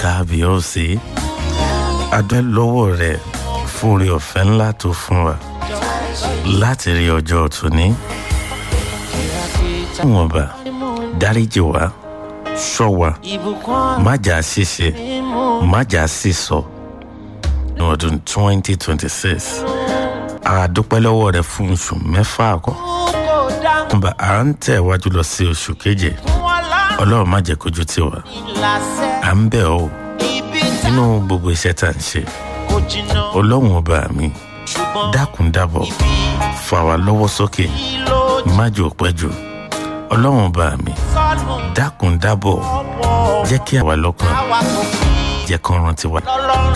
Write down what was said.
kábíyèsí adúlẹ̀ lọ́wọ́ rẹ̀ fún orí ọ̀fẹ́ ńlá tó fún wa láti rí ọjọ́ tòní. wọn bá dáríjì wá ṣọ́ wa má jà ṣíṣe má jà sísọ ní ọdún twenty twenty six àdúpẹ́ lọ́wọ́ rẹ̀ fún oṣù mẹ́fà àkọ́ nba à ń tẹ̀ wájú lọ sí oṣù keje ọlọ́run má jẹ́ kójú tì wá à ń bẹ̀ ọ́ nínú gbogbo iṣẹ́ tá à ń ṣe ọlọ́run ọba mi dákun dábọ̀ fà wá lọ́wọ́ sókè má jò pẹ́ jù ọlọ́run ọba mi dákun dábọ̀ jẹ́ kí àwa lọ́kàn jẹ́ kán rántí wa